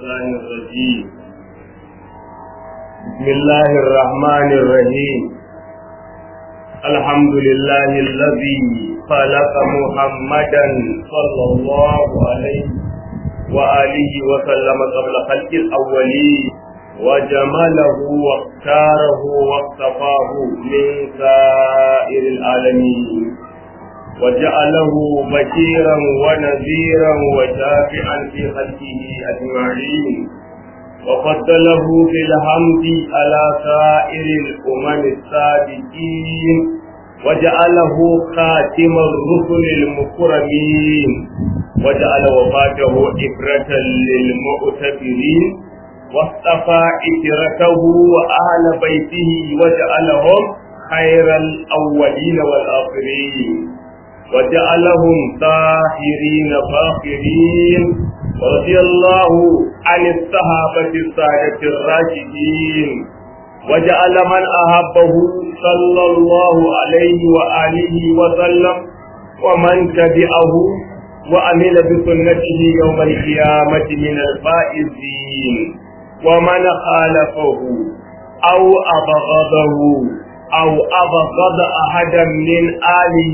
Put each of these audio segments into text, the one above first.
الشيطان الرجيم بسم الله الرحمن الرحيم الحمد لله الذي خلق محمدا صلى الله عليه وآله وسلم قبل خلق الأولين وجمله واختاره واصطفاه من سائر العالمين وجعله بشيرا ونذيرا وشافعا في خلقه أجمعين وفضله في الحمد على سائر الأمم السابقين وجعله خاتم الرسل المكرمين وجعل وفاته إبرة للمؤتبرين واصطفى إجرته وأهل بيته وجعلهم خير الأولين والآخرين وجعلهم طاهرين فاخرين ورضي الله عن الصحابة السادة الراشدين وجعل من أحبه صلى الله عليه وآله وسلم ومن تبعه وعمل بسنته يوم القيامة من الفائزين ومن خالفه أو أبغضه أو أبغض أحدا من آله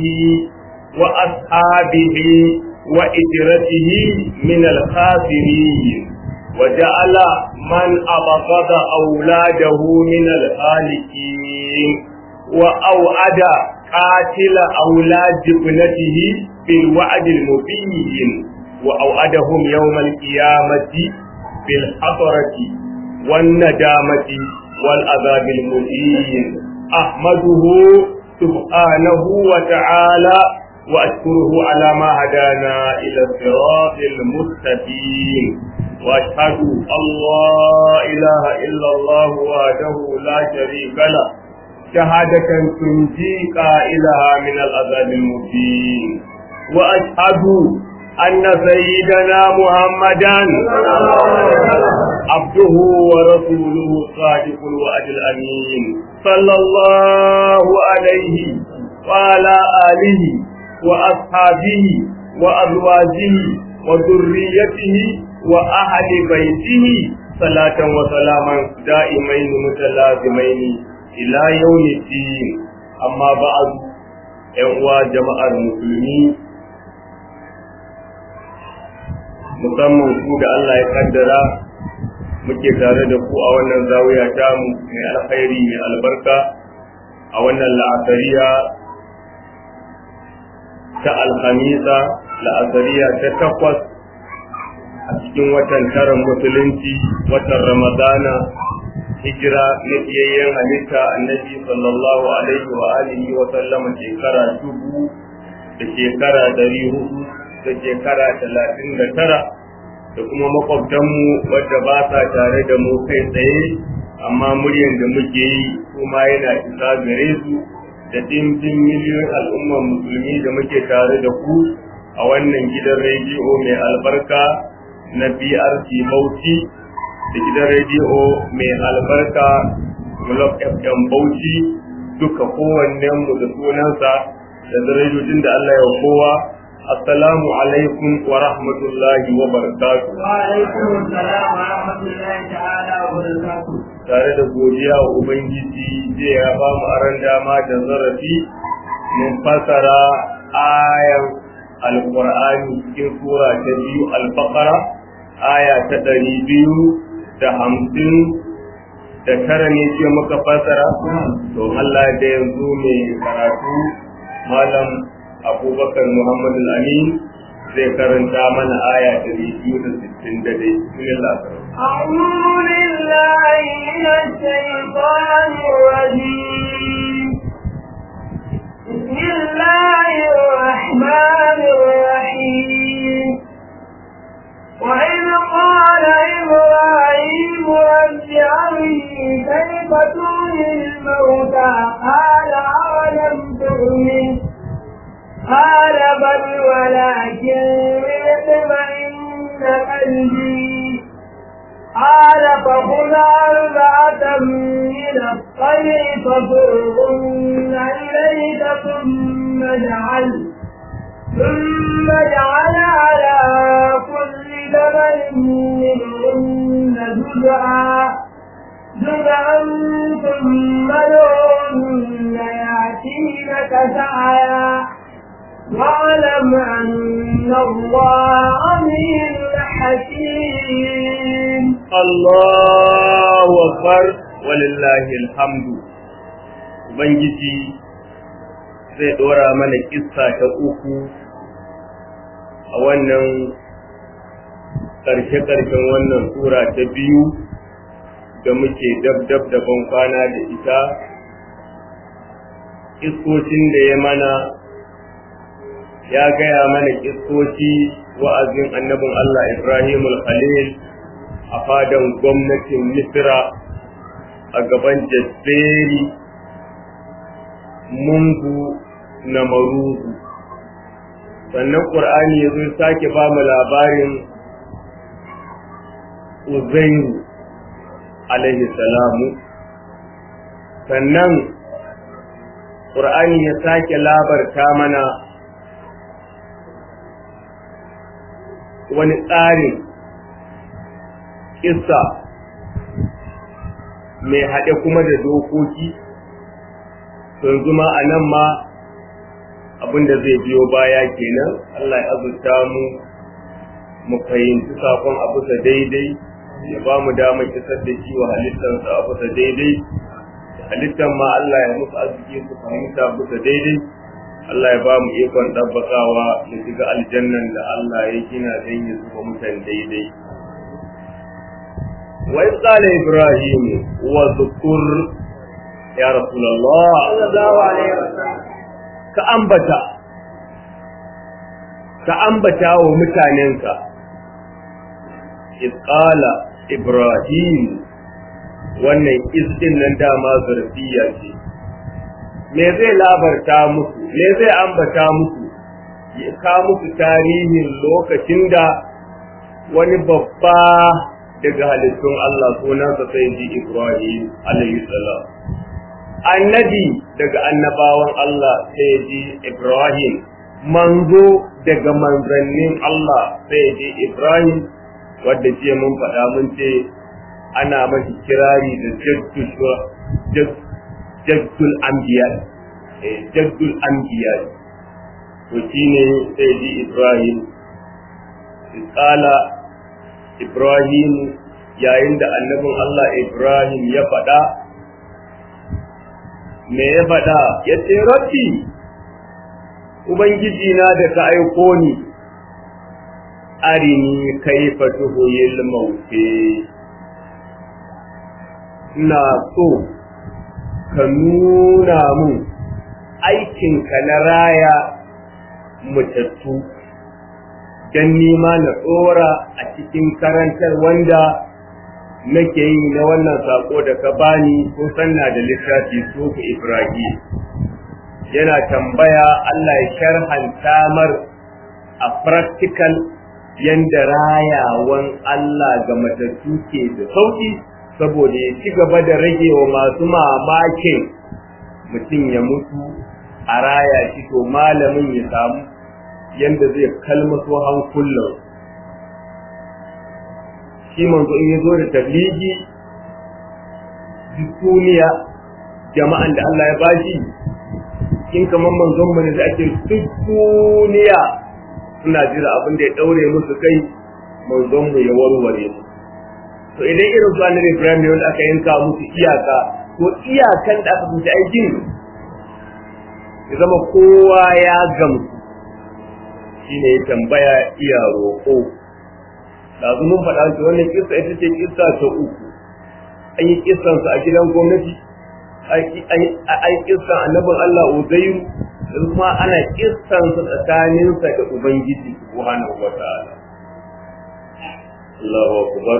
وأصحابه وإجرته من الخاسرين وجعل من أبغض أولاده من الهالكين وأوعد قاتل أولاد ابنته بالوعد المبين وأوعدهم يوم القيامة بالحضرة والندامة والعذاب المبين أحمده سبحانه وتعالى وأشكره على ما هدانا إلى الصراط المستقيم وأشهد أن لا إله إلا الله وحده لا شريك له شهادة تنجي قائلها من العذاب المبين وأشهد أن سيدنا محمدا عبده ورسوله الصادق الوعد الأمين صلى الله عليه وعلى آله وأصحابه وأزواجه وذريته وأهل بيته صلاة وسلاما دائمين متلازمين إلى يوم الدين أما بعد ‘yan jama'ar musulmi musamman ku da Allah ya kaddara muke tare da ku a wannan zawiya tamu mai alkhairi mai albarka a wannan la'asariya ta alhamisa la'asariya ta takwas a cikin watan taron musulunci watan ramadana hijira na biyayyen halitta annabi sallallahu alaihi wa alihi wa sallama shekara dubu da shekara dari hudu da shekara talatin da tara da kuma makwabtanmu wadda ba sa tare da mu kai tsaye amma muryan da muke yi kuma yana isa gare su da dimbin miliyoyin al'ummar musulmi da muke tare da ku a wannan gidan rediyo mai albarka na BRC Bauchi da gidan rediyo mai albarka Glob FM Bauchi duka kowannen mu da sunansa da darajojin da Allah ya kowa assalamu alaikum wa rahmatullahi wa barakatuh wa alaikum assalam wa rahmatullahi ta'ala wa barakatuh tare da godiya wa ubangiji zai ya ba mu aran dama da zarafi mun fasara ayan alqur'ani cikin sura ta biyu al-baqara aya ta ɗari biyu da hamsin da tara ne ce muka fasara to Allah da yanzu mai karatu malam abubakar muhammad amin zai karanta mana aya ɗari biyu da sittin da dai bismillah أعوذ بالله من الشيطان الرجيم بسم الله الرحمن الرحيم وإذ قال إبراهيم رب أرني كيف تحيي الموتى قال أولم تؤمن قال بل ولكن ليطمئن قلبي قال فخذ أربعة من الطير فصرهن إليك ثم اجعل ثم اجعل على كل جبل منهن جزعا جزعا ثم لهن يأتينك سعيا واعلم أن الله عليم حكيم الله أكبر ولله الحمد Ubangiji zai ɗora mana kissa ta uku a wannan ƙarshe-ƙarshen wannan sura ta biyu da muke dab-dab da ban kwana da ita iskocin da ya mana ya gaya mana kiskoci wa'azin annabin Allah Ibrahim al-Khalil a fadan gwamnatin Misra a gaban Jabberi Mungu na Maruzu sannan Qur'ani ya zo sake ba mu labarin Uzairu alaihi salamu sannan Qur'ani ya sake labarta mana wani tsarin kissa mai haɗe kuma da dokoki yanzu ma a nan ma abinda zai biyo baya kenan Allah ya azurta mu mu fahimci sakon abu da daidai ya ba mu damar kisar da shi wa halittarsa abu da daidai halittar ma Allah ya musu arziki su fahimta abu da daidai Allah ya ba mu ikon ɗabbakawa da shiga aljannan da Allah ya gina don ya zuba mutan daidai. Wa in qala Ibrahim wa zukur ya Rasulullah ka ambata ka ambata wa mutanenka qala Ibrahim wannan istin nan dama zurfiya ce me zai labarta musu me zai ambata musu ya ka musu tarihin lokacin da wani babba daga halittun Allah sunansa sai ji Ibrahim alayhi salam annabi daga annabawan Allah sai ji Ibrahim manzo daga manzannin Allah sai ji Ibrahim wadda ce mun faɗa mun ce ana mashi kirari da jaddu jaddul anbiya jaddul anbiya to shine sai ji Ibrahim qala Ibrahim yayin da annabin Allah Ibrahim ya faɗa me ya faɗa ya ce rabbi ubangiji na da ka aiko ni arini kaifa tuhuyil mauti ina so ka nuna mun aikinka na raya mutattu don nima na tsora a cikin karantar wanda nake yi na wannan sako da ka bani ko sanna da littafi sufu Ibrahim yana tambaya Allah ya sharhanta mar a practical yanda rayawan Allah ga matattu ke da sauki saboda ya ci gaba da rage wa masu mamakin mutum ya mutu a raya shi to malamin ya samu yanda zai kalmaso hankulan shi manzo in ya zo da tabligi duniya jama'an da Allah ya bashi in kamar manzon mu ne da ake duk duniya suna jira abin da ya daure musu kai manzon mu ya warware su to idan irin su annabi Ibrahim ne wanda aka yanka musu iyaka to iyakan da aka kuta aikin ya zama kowa ya gamsu shine ya tambaya iya roƙo da mun faɗa shi wannan kissa ita ce kissa ta uku an yi kissansa a gidan gwamnati an kissan annabin Allah Uzairu da kuma ana kissansa tsakaninsa da Ubangiji subhanahu wa ta'ala Allahu akbar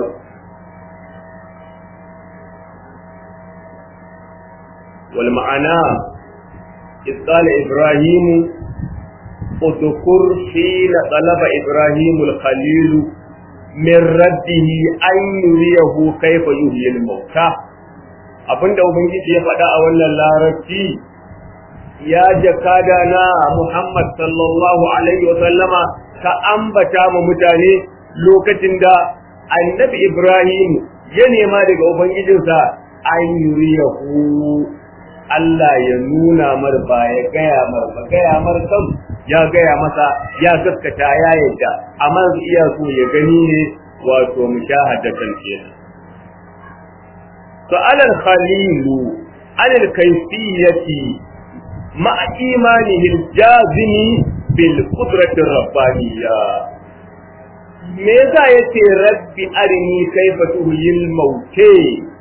wal ma'ana إذ قال إبراهيم اذكر حين طلب إبراهيم الخليل من ربه أن يريه كيف يحيي الموتى abinda ubangiji ya faɗa a wannan larabci ya jakada na Muhammad sallallahu alaihi wa sallama ka ambata ma mutane lokacin da annabi Ibrahim ya nema daga ubangijinsa an yuriyahu Allah ya nuna mar ba ya gaya mar ba gaya mar kam ya gaya masa ya gaskata ya yadda amma iya so ya gani ne wato mushahadatan kenan سأل الخليل عن الكيفية مع إيمانه الجازم بالقدرة الربانية me yasa yace rabbi arini kaifa tuhyil mauke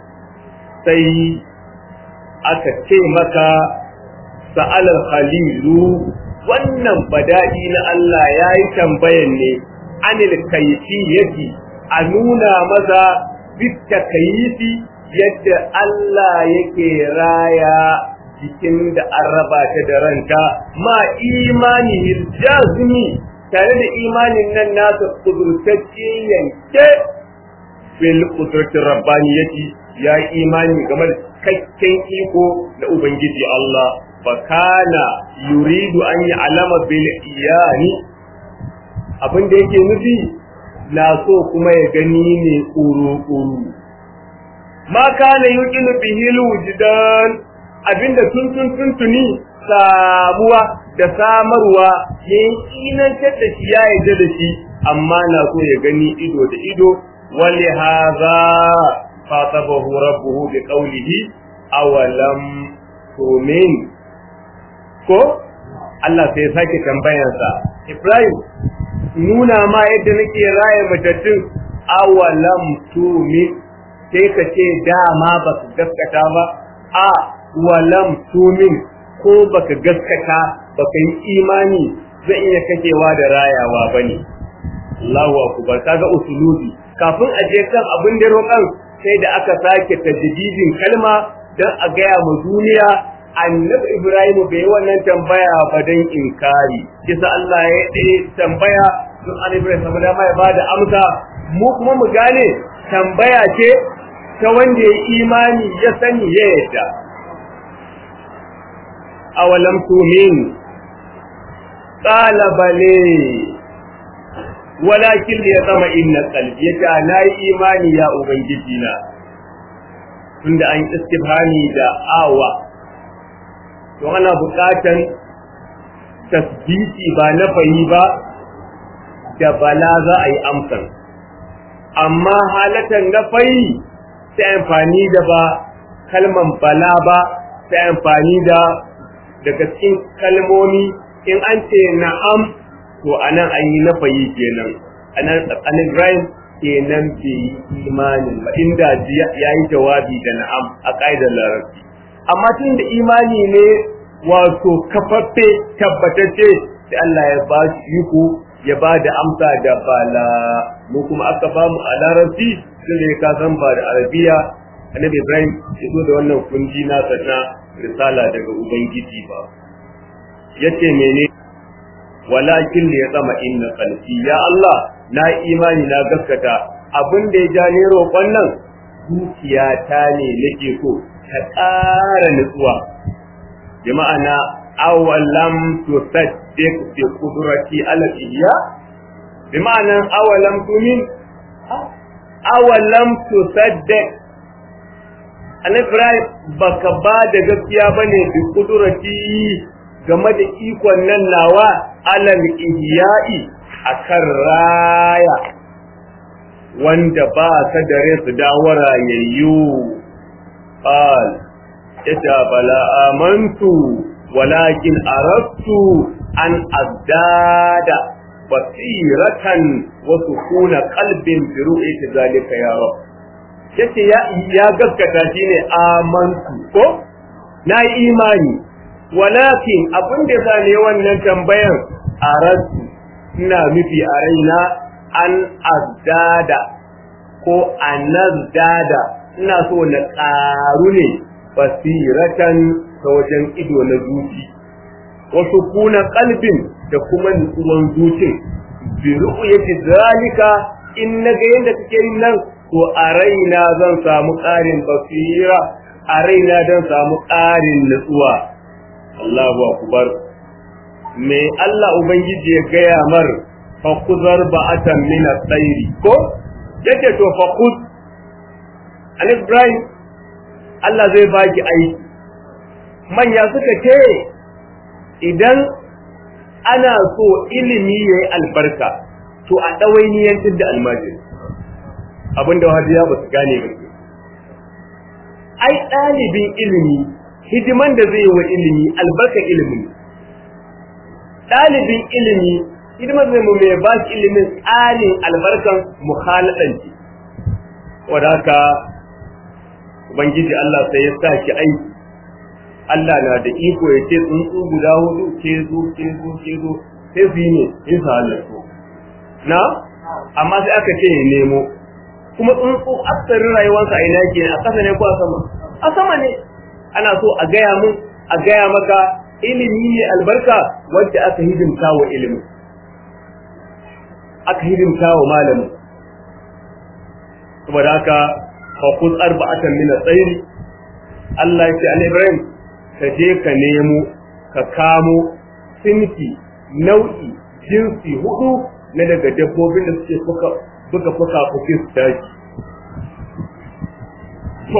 sai aka ce maka sa'al khalilu wannan badadi na Allah yayi tambayan ne anil kayfiyati a nuna maza bitta kayfi yadda Allah yake raya jikin da an raba ta da ranta ma imani jazmi tare da imanin nan nasa kudurtacce yanke bil kudratin rabbaniyati ya imani game da kakken iko na ubangiji Allah fa kana yuridu an yi alama bil iyani abin da yake nufi na so kuma ya gani ne ƙuru-ƙuru ma kana yuqinu bihi wujdan abinda tun tun tun tuni samuwa da samarwa yayin kinantar da shi ya yarda da shi amma na so ya gani ido da ido wali hadha fatabahu rabbuhu bi qawlihi awalam tumin ko Allah sai sake tambayarsa Ibrahim nuna ma yadda nake raye matattun awalam tumin sai ka ce dama ba su gaskata ba a walam tumin ko baka gaskata baka yi imani zai iya kakewa da rayawa bane Allahu akbar kaga usulubi kafin a je kan abin da roƙan sai da aka sake tajdidin kalma dan a gaya ma duniya annabi Ibrahim bai yi wannan tambaya ba dan inkari kisa Allah ya yi tambaya don annabi Ibrahim saboda dama ya bada amsa mu kuma mu gane tambaya ce ta wanda ya imani ya sani ya yadda awalam tumin qala bale walakin ya zama inna qalbi yace na yi imani ya ubangiji na tunda an istifhami da awa to ana buƙatan tasbiti ba na fayi ba da bala za a yi amsan amma halatan na fayi sai amfani da ba kalman bala ba sai amfani da daga cikin kalmomi in an ce na'am to anan an yi nafayi kenan anan tsakanin Ibrahim kenan bai yi imanin ba inda ya yi jawabi da na'am a ƙa'idar larabci amma tun da imani ne wato kafaffe tabbatacce da Allah ya ba shi iko ya ba da amsa da bala mu kuma aka ba mu a larabci sun da ka san ba da arabiya annabi Ibrahim ya zo da wannan kunji na na risala daga ubangiji ba yace mene walakin da ya tsama inna qalbi ya Allah na imani na gaskata abin da ya ja ne roƙon nan zuciyata ne nake so ta ƙara nutsuwa bi ma'ana awalam tusaddiq bi qudrati ala ihya bi ma'ana awalam tumin awalam tusaddiq annabi Ibrahim baka ba da gaskiya bane bi qudrati game da ikon nan nawa alal ihya'i akan raya wanda ba ka dare su dawo rayayyu qal ita bala amantu walakin aradtu an azdada basiratan wa sukuna qalbin bi ru'yati zalika ya rab yace ya ya gaskata shine amantu ko na imani walakin abin da sa ne wannan tambayan aradtu ina nufi a raina an azdada ko anazdada ina so na ƙaru ne basiratan ta wajen ido na zuci wasu kuna kalbin da kuma nutsuwan zucin bi ru'yati zalika in naga yanda kake yin nan to a raina zan samu ƙarin basira a raina zan samu ƙarin nutsuwa Allahu akbar me Allah ubangiji ya gaya mar fa kuzar ba'atan min at-tayri ko yace to fa kuz Annabi Ibrahim Allah zai baki aiki manya suka ce idan ana so ilimi yayi albarka to a ɗawainiyantar da almajiri abinda wahabiya ba su gane ba ai ɗalibin ilimi hidiman da zai yi wa ilimi albarkar ilimin ɗalibin ilimi hidiman zai mu mai ba shi ilimin tsarin albarkan muhaladanci wadda haka ubangiji Allah sai ya sa ki aiki Allah na da iko ya ce tsuntsu guda hudu ke zo ke zo ke zo sai su yi ne in sa halattu na amma sai aka ce ya nemo kuma tsuntsu aksarin rayuwarsa a ina ke a ƙasa ne ko a sama a sama ne ana so a gaya mun a gaya maka ilimi ne albarka wacce aka hidimta wa ilimin aka hidimta wa malamin saboda haka fa kuz arba'atan min at-tayr Allah ya ce Ibrahim ka je ka nemo ka kamo sinfi nau'i jinsi hudu na daga dabbobin da suke fuka buga fuka fuki su tashi to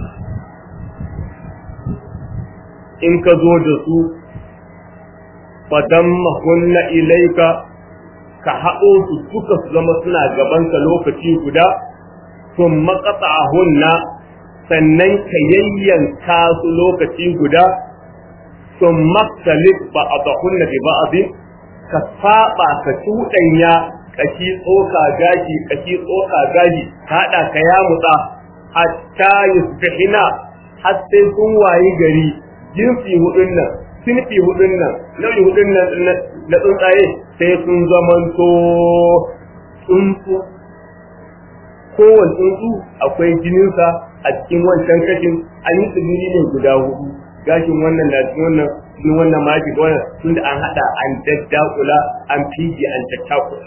in ka zo da su fadan mahunna ilaika ka haɗo su suka su zama suna gabanka lokaci guda sun makasa hunna sannan ka yayyanka su lokaci guda sun maktalif ba a bahunna bi ba'adin ka saba ka cuɗanya kashi tsoka gashi kashi tsoka gashi haɗa ka ya mutsa hatta yusbihina har sai sun wayi gari jinsi hudun nan sinfi hudun nan nau'i hudun nan na tsuntsaye sai sun zamanto tsuntsu kowane tsuntsu akwai jininsa a cikin wancan kashin an yi tsibiri ne guda hudu gashin wannan na cikin wannan cikin wannan maki da wannan tunda an hada an daddakula an fiji an tattakula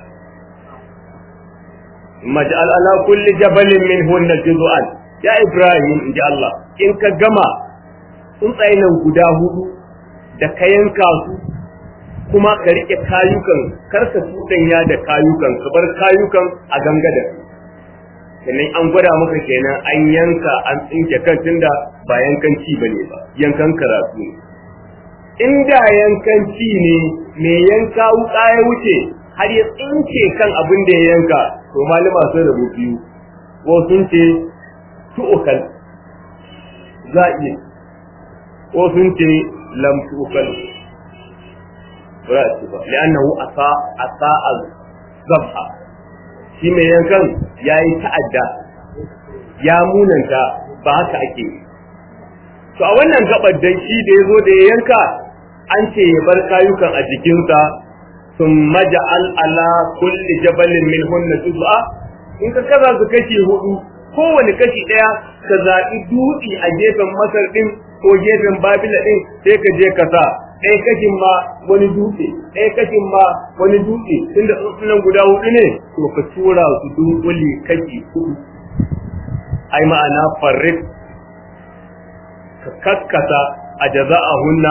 maj'al ala kulli jabalin min hunna juz'an ya ibrahim inji Allah in ka gama tsuntsaye nan guda hudu da ka yanka su kuma ka rike kayukan karka ya da kayukan ka bar kayukan a gangada sannan an gwada maka kenan an yanka an tsinke kan tunda ba yankan ci bane ba yankan karatu ne inda yankan ci ne me yanka wuka ya wuce har ya tsinke kan abin da ya yanka to malama sun rabu biyu ko sun ce tu'ukal za iya ko sun ce lam tu'ukal ba ci ba li'annahu asa asa zabha shi mai yankan ya yi ta'adda ya munanta ba haka ake yi to a wannan gabar dan shi da ya zo da ya yanka an ce ya bar kayukan a jikinsa sun maja'al ala kulli jabalin min hunna juz'a in ka kaza su kashi hudu kowane kashi daya ka zaɓi dutse a gefen masar din ko gefen babila din sai ka je ka sa ɗaya kashin ma wani dutse ɗaya kashin ma wani dutse tunda tsuntsunan guda hudu ne to ka tura su dunkuli kashi hudu ai ma'ana farrik ka kaskasa a jaza'a hunna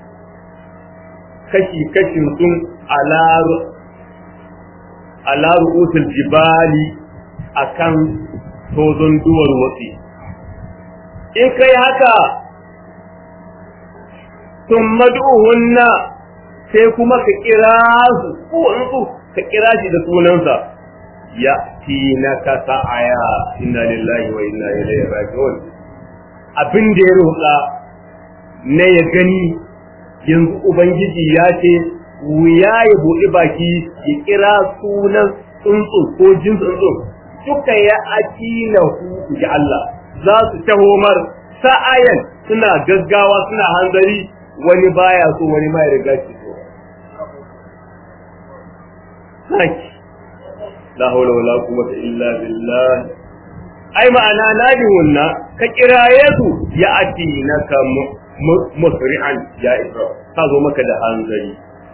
kashi kashin sun ala ru'usul jibali akan tozon duwar watsi in kai haka sun mad'uhunna sai kuma ka kira su ko in su ka kira shi da sunansa ya tina ka sa'aya inna lillahi wa inna ilaihi raji'un abin da ya roƙa na ya gani yanzu ubangiji ya ce wuya ya buɗi baki ya kira sunan tsuntsu ko jin tsuntsu duka ya akila hu ga Allah za su taho mar sa'ayan suna gaggawa suna hanzari wani baya so wani ma ya riga shi so haki la hawla wala quwwata illa billah ai ma'ana nadihunna ka kiraye su ya ati naka musri'an ya isra ka zo maka da hanzari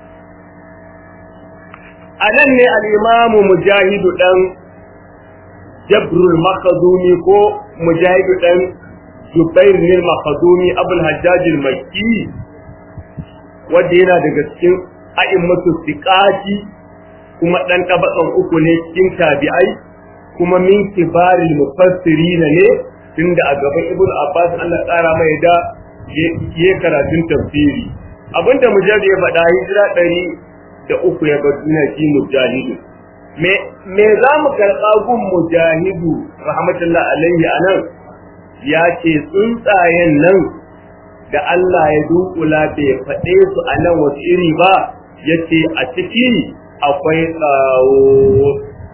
anan ne al-imamu mujahidu dan jabrul makhzumi ko mujahidu dan jubair ne makhzumi abul hajjaj al-makki wanda yana daga cikin a'immatu siqati kuma dan tabakan uku ne cikin tabi'ai kuma min kibaril mufassirin ne tunda a gaban ibn abbas Allah tsara mai da ya karatun tafsiri abinda mujahid ya faɗa hijira ɗari da uku ya bar duniya shi mujahidu me me za mu karɓa gun mujahidu rahmatullah alaihi anan ya ce tsuntsayen nan da Allah ya dukula bai faɗe su a nan wasu iri ba ya ce a ciki akwai tsawo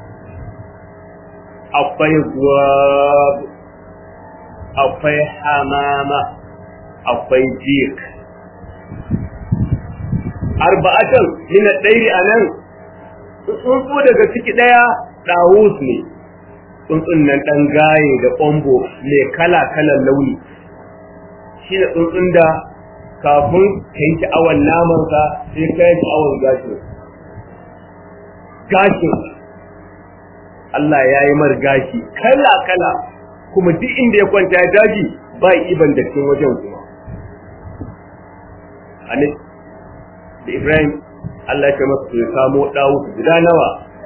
akwai gwab akwai hamama akwai jik arba'atan min ɗairi a nan tsuntsu daga ciki ɗaya ɗawus ne tsuntsun nan ɗan gaye da ƙombo mai kala-kalan launi shi da tsuntsun da kafin ka yi sha'awar namansa sai ka yi sha'awar gashin gashin Allah ya yi mar gashi kala-kala kuma duk inda ya kwanta ya daji ba iban da cikin wajen kuma da Ibrahim Allah ya masa ya samo dawo guda nawa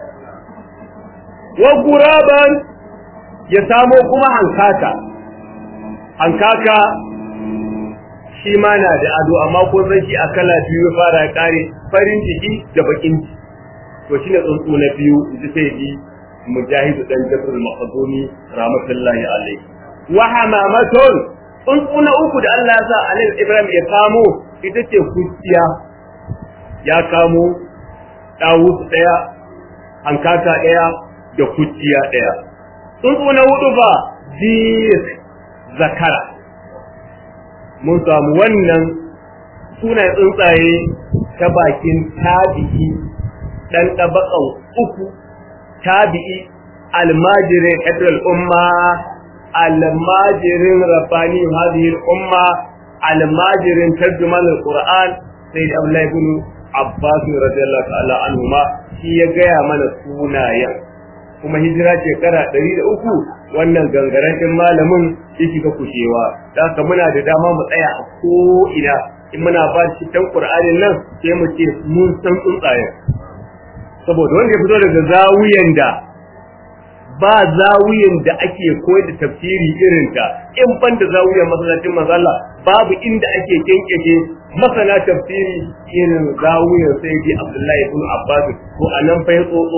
wa guraban ya samo kuma hankaka hankaka shi ma na da ado amma ko san shi a kala biyu fara ya kare farin ciki da bakin ciki to shine tsuntsu na biyu ji sai ji mujahid dan jabr al-makhzumi rahmatullahi alayhi wa hamamatun tsuntsu na uku da Allah ya sa annabi Ibrahim ya kamo ita ce kuciya ya kamo ɗawus ɗaya, hankaka ɗaya da kuciya ɗaya. Tsuntsu na hudu ba dik zakara. Mun samu wannan sunan tsuntsaye ta bakin tabi'i ɗan ɗabaƙan uku, tabi'i almajirin ƙadar umma, almajirin rabani hadhihi umma, almajirin tarjuman al-Qur'an sai da Abdullahi ibn Abbas radiyallahu ta'ala anhuma shi ya gaya mana sunayen kuma hijira shekara ɗari da uku wannan gangaren ɗin malamin ya shiga kushewa da haka muna da dama mu tsaya a ko ina in muna ba shi tan Qur'anin nan sai mu ce mun san tsuntsayen saboda wanda ya fito daga zawiyan da ba zawiyan da ake koyar da tafsiri irin ta in ban da zawiyan masallacin mazalla babu inda ake kenkeke masana tafsiri irin zawiyan sai bi Abdullahi ibn Abbas ko anan fa ya tsotso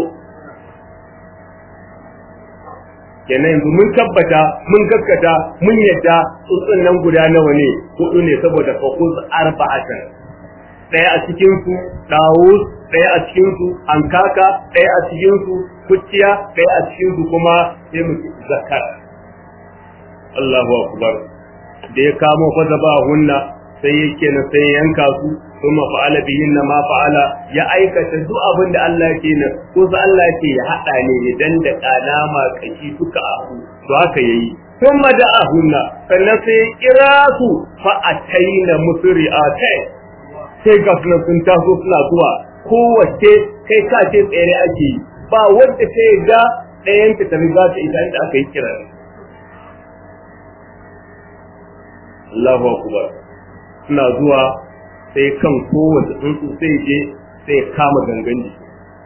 kenan yanzu mun tabbata mun gaskata mun yadda tsuntsun nan guda nawa ne hudu ne saboda fakuz arba'atan daya a cikin su dawus daya a cikin su ankaka daya a cikin su kuciya daya a cikin su kuma sai mu zakar Allahu akbar da ya kamo fa zaba hunna sai yake na sai yanka su kuma fa'ala bihinna ma fa'ala ya aikata duk abin da Allah yake nan ko sa Allah yake ya hada ne idan da kalama kashi duka abu to haka yayi kuma da ahunna sannan sai kira su fa ataina musri'atai sai ga sunan sun taso suna zuwa kowace kai ka ce tsere ake yi ba wanda ta ga ɗayan ta ta riga ta ita inda aka yi kira Allahu akbar suna zuwa sai kan kowace tsuntsu sai je sai kama gangan jiki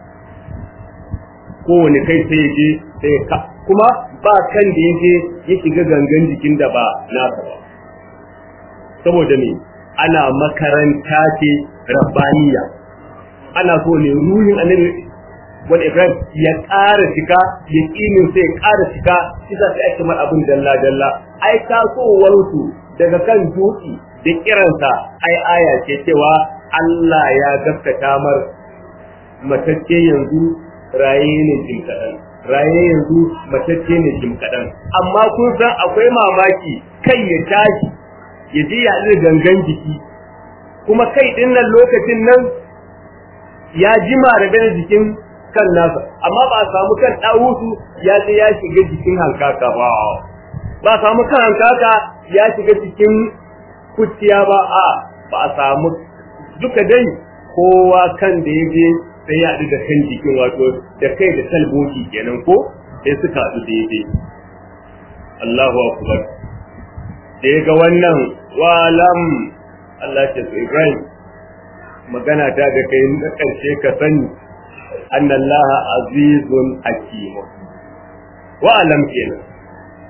kowane kai sai je sai ka kuma ba kan da yake ya shiga gangan jikin da ba nasa ba saboda me ana makaranta ce rabbaniya ana so ne ruhin annabi wani ibrahim ya ƙara cika ya ƙinin sai ya ƙara cika shi za su ake mar abin dalla dalla ai tasowarsu daga kan dutse da kiransa ai aya ce cewa Allah ya gaskata mar matacce yanzu raye ne jim kaɗan raye yanzu matacce ne jim kaɗan amma kun san akwai mamaki kai ya tashi ya je ya gangan jiki kuma kai ɗin nan lokacin nan ya jima da jikin kan nasa amma ba a samu kan ɗawusu ya je ya shiga jikin hankaka ba ba a samu kan hankaka ya shiga jikin kuciya ba a ba a samu duka dai kowa kan da ya je sai ya haɗu da kan jikin wato da kai da talboki kenan ko sai suka haɗu daidai Allahu akbar da ya ga wannan walam Allah ce su Ibrahim magana ta ga kai na ƙarshe ka sani annallaha azizun hakim wa alam kenan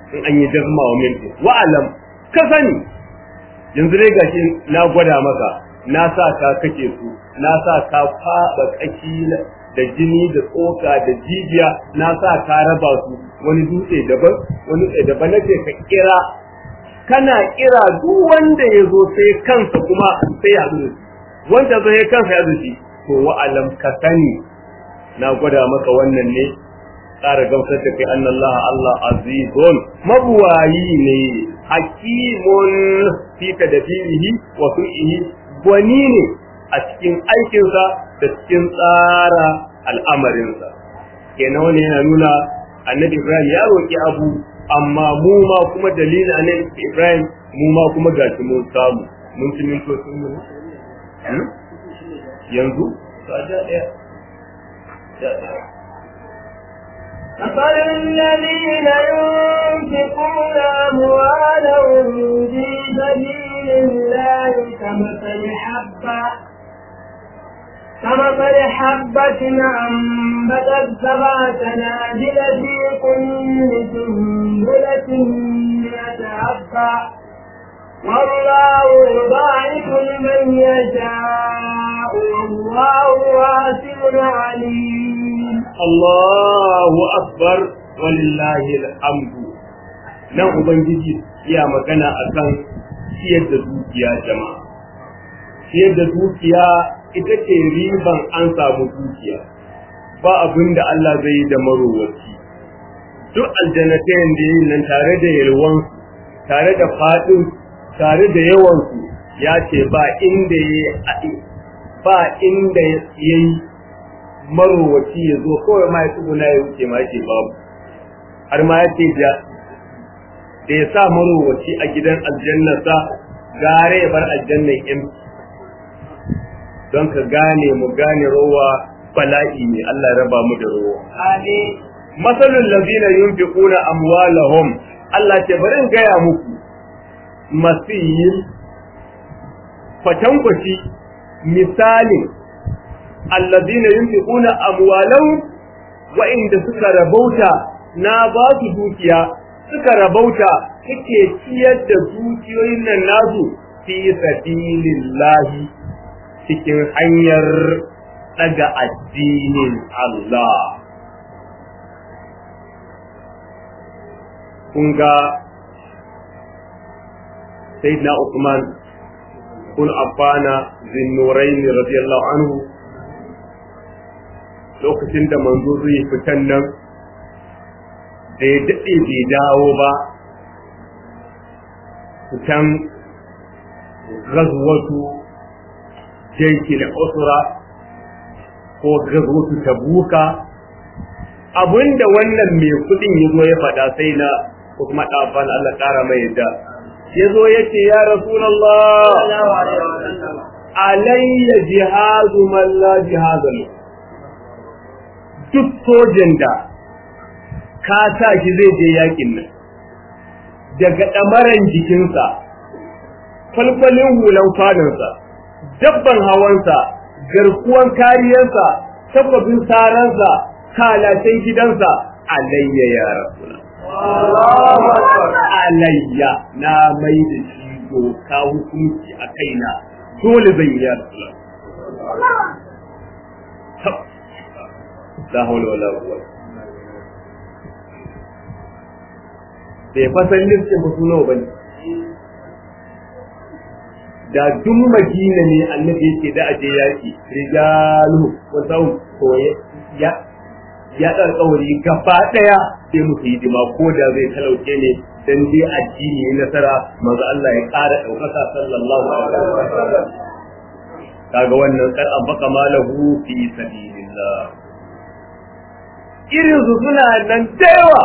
in an yi jazma wa min wa alam ka sani yanzu dai gashi na gwada maka na sa ka kake su na sa ka faɗa kaki da jini da tsoka da jijiya na sa ka raba su wani dutse daban wani dutse daban nace ka kira kana kira duk wanda ya zo sai kansa kuma sai ya zuci wanda zai kansa ya zuci to wa alam ka sani na gwada maka wannan ne tsara gamsar da kai annallah Allah azizun mabuwayi ne hakimun fi tadbirihi wa fihi gwani ne a cikin aikinsa da cikin tsara al'amarinsa kenan wani yana nuna annabi Ibrahim ya roƙi abu amma mu ma kuma dalilin annabi Ibrahim mu ma kuma gashi mun samu mun ci mintocin mu yanzu to a ɗaya مثل الذين ينفقون أموالهم في سبيل الله كمثل حبة كمثل حبة أنبتت سبع سنابل في كل سنبلة مئة حبة والله يضاعف لمن يشاء والله واسع عليم Allahu akbar walillahi alhamdu nan ubangiji ya magana akan ciyar da dukiya jama'a ciyar da dukiya ita ce riban an samu dukiya ba abin da Allah zai yi da marowaci duk aljannatayen da yin nan tare da yalwan tare da fadin tare da yawansu ya ce ba inda ya ba inda ya yi marowaci ya zo kawai ma ya tsuguna ya wuce ma ce babu har ma ya ce da da ya sa marowaci a gidan aljannarsa gare ya bar aljannan yan don ka gane mu gane rowa bala'i ne Allah raba mu da rowa amin masalul ladina yunfiquna amwalahum Allah ce bari in gaya muku masiyin fatankwaci misalin alladina yunfiquna amwalahum wa inda suka rabauta na ba su dukiya suka rabauta suke ciyar da dukiyoyin nan nasu fi sabilillahi cikin hanyar daga addinin Allah kun ga sayyidina Uthman kun affana zinnuraini radiyallahu anhu lokacin da manzo zai fitan nan da ya daɗe bai dawo ba fitan gazwatu jaiki da usra ko gazwatu tabuka abinda wannan mai kudin ya zo ya faɗa sai na ko kuma ɗafan Allah ƙara mai yadda ya zo ya ce ya rasulallah alayya jihazu man la jihaza lahu duk sojan da ka sa shi zai je yakin nan daga ɗamaran jikinsa falfalin hulan kwanansa dabban hawansa garkuwan kariyarsa tabbabin saransa kalacen gidansa alayya ya rasula alayya na mai da shi doka hukunci a kaina dole zai yi ya rasula la hawla wala quwwata bai fasan listin ba su nawa bane da duk madina ne annabi yake da aje yaki rijalu wa sau ko ya ya dar kauri gaba daya sai musu hidima ko da zai talauke ne dan dai addini ya nasara manzo Allah ya ƙara daukaka sallallahu alaihi wasallam kaga wannan kar abaka malahu fi sabilillah irin su suna nan da yawa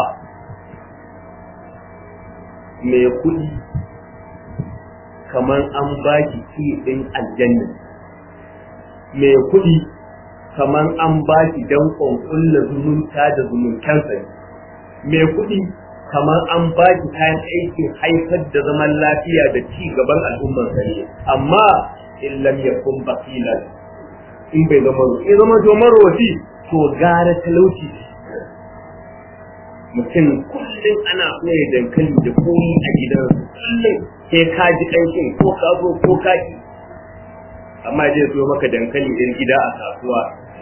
mai kuɗi kamar an ba ki ki ɗin aljanna mai kuɗi kamar an ba ki danƙon kulla zumunta da zumuntansa mai kuɗi kamar an ba ki kayan aikin haifar da zaman lafiya da ci gaban al'ummar sani amma in lam yakun baqilan in bai zama in zama to marwaci to gara talauci mutum kullum ana koya dankali da koyi a gidan kullum sai ka ji ƙanshin ko ka zo ko ka ki amma zai zo maka dankali ɗin gida a kasuwa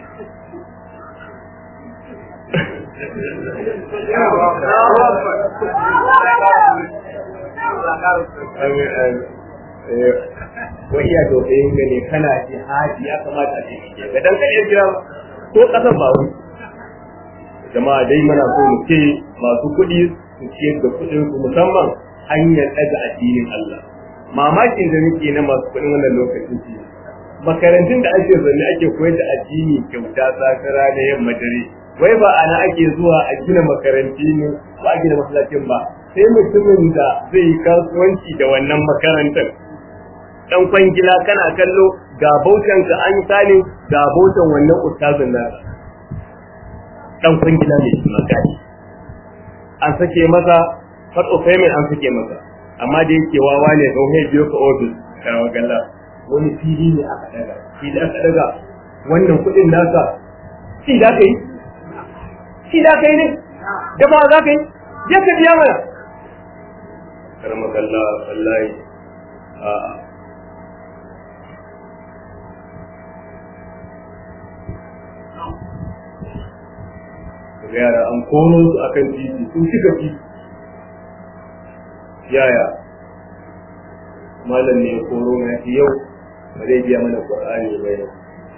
wai iya tausayin ka ne kana jihadi ya kamata a ce ga dankali ya gida ko ƙasar ba wani jama'a dai muna so mu ce masu kuɗi su ciyar da kuɗin su musamman hanyar ɗaga addinin Allah mamakin da muke na masu kuɗin wannan lokacin ce makarantun da ake zanne ake koyar da addini kyauta sakara da yamma dare wai ba ana ake zuwa a gina makaranti ne ba a gina masallacin ba sai mutumin da zai yi kasuwanci da wannan makarantar dan kwangila kana kallo ga bautan ka an sani ga bautan wannan ustazin nasa dan kwangila ne magani an sake masa part of payment an sake masa amma da yake wawa ne don sai biyo ka office karawa galla wani fili ne aka daga fili aka daga wannan kudin nasa shi da kai shi da kai ne da ba za ka yi je ka biya mana karama galla wallahi a ga yara an kono su akan titi sun cika titi yaya malam ne ya koro na shi yau ba zai biya mana qur'ani ba yau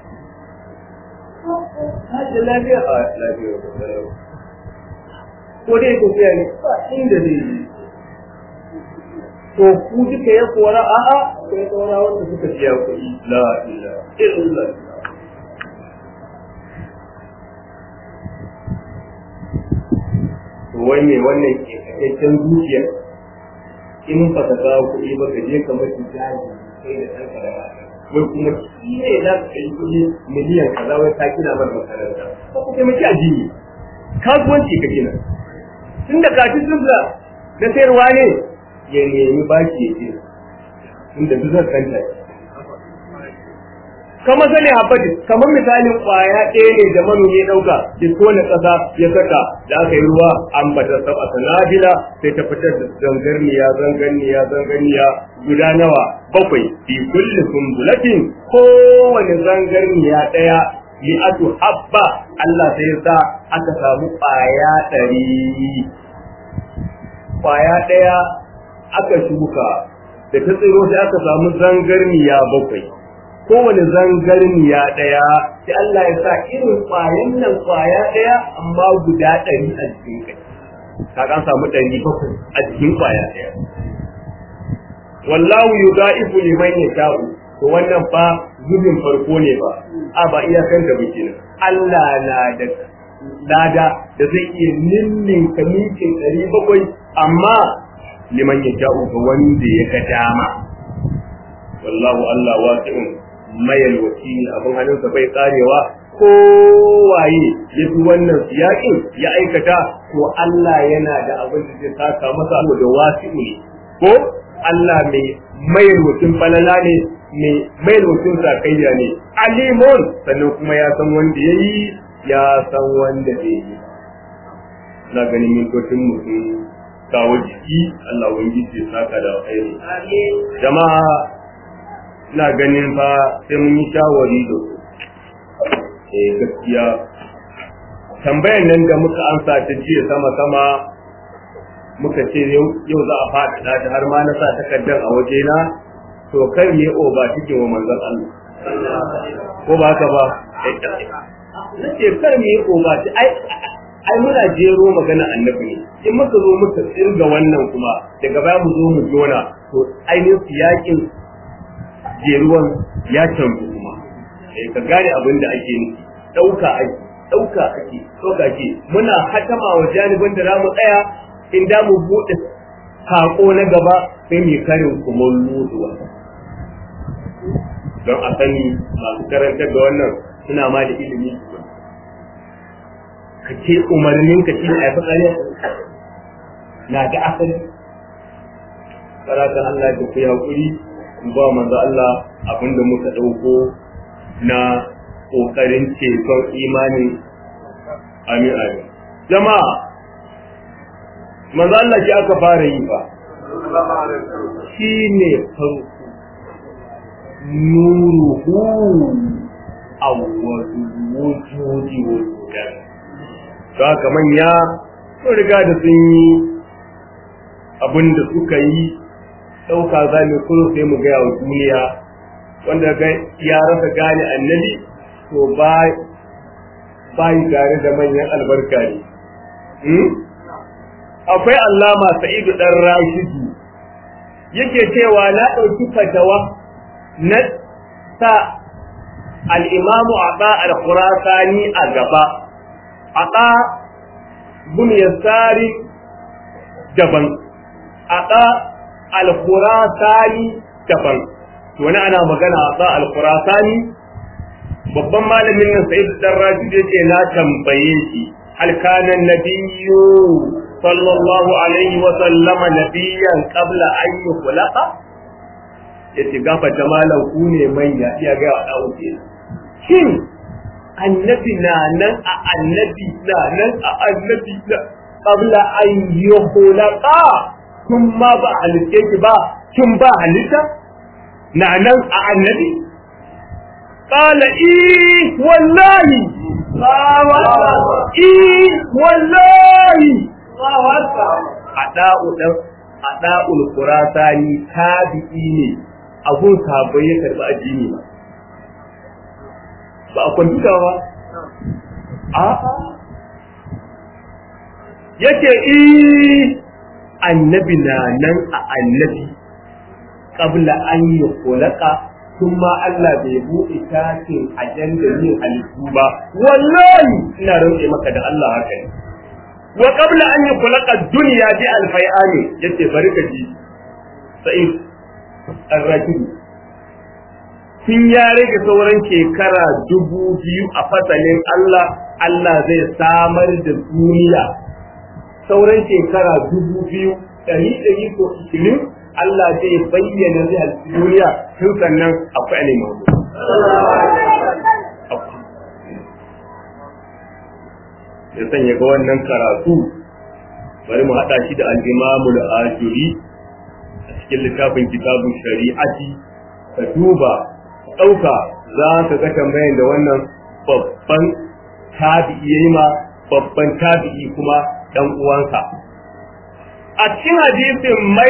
hajji lafiya a lafiya ba salau ko dai tafiya ne ba inda zai yi to ku duka ya kora a'a sai saura wanda suka biya kuɗi la ilaha illallah wai mai wannan kekakken zuciya in ba ka kawo kuɗi ba ka je ka mafi jari sai da ɗan karama wai kuma shi ne za ka kai kuɗi miliyan kaza wai ka gina mar makaranta ko ku taimaki addini kasuwanci ka gina tun da kafin sun da na sayarwa ne ya nemi baki ya ce tun da duk zan kanta kama sani habbatin kamar misalin kwaya ɗaya ne da manomi ya ɗauka ya tona ƙasa ya saka da aka yi ruwa an bata saba sanadila sai ta fitar da zangarniya zangarniya zangarniya guda nawa bakwai fi kulli sumbulatin kowane zangarniya ɗaya mi'atu habba Allah sai sa aka samu kwaya ɗari kwaya ɗaya aka shuka da ta tsiro sai aka samu zangarniya bakwai kowane zangarniya ɗaya sai Allah ya sa irin ƙwayan nan ƙwaya ɗaya amma guda ɗari a jikin kai ka an samu ɗari bakwai a jikin ƙwaya ɗaya wallahu yudaifu liman yasha'u to wannan fa zubin farko ne ba a ba iyakan da muke nan Allah na da lada da zai iya ninnin kamikin ɗari bakwai amma liman yasha'u ga wanda ya ga dama wallahu Allah wasi'un mayal wakili abin hannunsa bai karewa kowaye ya fi wannan siyakin ya aikata ko Allah yana da abin da zai saka masa da wasi'u ne ko Allah mai mayar mutum falala ne mai mayar mutum sakayya ne alimun sannan kuma ya san wanda ya yi ya san wanda bai yi na ganin mintocin mutum kawo jiki Allah wani ya saka da alkhairi jama'a ina ganin fa sai mun yi shawari da su eh gaskiya tambayan nan da muka amsa ta jiya sama sama muka ce yau za a faɗi da har ma na sa takardar a waje na to kar ne o ba cikin wa manzon Allah ko ba haka ba na ce kar ne o ba ai ai muna jero magana annabi ne in muka zo muka tsirga wannan kuma daga baya mu zo mu jona to ainihin yakin jeruwan ya canzu kuma eh ka gane abin da ake nufi dauka ake dauka ake dauka ake muna hatama wa janibin da zamu tsaya in da mu bude sako na gaba sai mu karin kumallo da wannan don a sani masu karantar da wannan suna ma da ilimi ka ce umarnin ka shi ne a yi na da asali karatan Allah da ku yi haƙuri ba manzo Allah abinda muka ɗauko na ƙoƙarin ceton imani amin amin jama'a manzo Allah shi aka fara yi fa shi ne farko nuruhu awwalu wujudi wujudan to haka manya sun riga da sun yi abin da suka yi ɗauka za mu kuma sai mu gaya wa duniya wanda ya rasa gane annabi to ba bayi tare da manyan albarka ne akwai allama sa'idu dan rashidu yake cewa na ɗauki fatawa na sa al'imamu aɗa al-khurasani a gaba aɗa bin yasari daban aɗa al-khurasani daban wani ana magana aɗa al-khurasani babban malamin nan sai dan raji yake na tambaye shi hal kana nabiyyu sallallahu alaihi wa sallama nabiyyan qabla an yukhlaqa yace gafata malam ku ne manya iya ga wa dawo shin annabi na nan a annabi na nan a annabi na qabla an yukhlaqa kun ma ba halitta ki ba kin ba halitta na nan a annabi قال إيه والله إيه والله أداء أداء القرآن تابعيني abun sabai ya karɓi addini ba ba a kwamfuta ba a yake i annabi na nan a annabi qabla an yi kulaka tun ma Allah bai buɗe tashin ajandar yin halittu ba wallahi ina rantse maka da Allah haka ne wa qabla an yukhlaqa dunya bi alfayani yace bari ka ji sa'id ar-rajul tun ya rage sauran shekara dubu biyu a fasalin Allah Allah zai samar da duniya sauran shekara dubu biyu ɗari ɗari ko ishirin Allah zai bayyana zai halittu duniya tun sannan akwai alimau. Ya sanya ga wannan karatu bari mu haɗa shi da al'imamu da ajuri a cikin littafin kitabun shari'ati ka duba ɗauka za ka ga tambayan da wannan babban tabi'i yayi ma babban tabi'i kuma ɗan uwansa. A cikin hadisin mai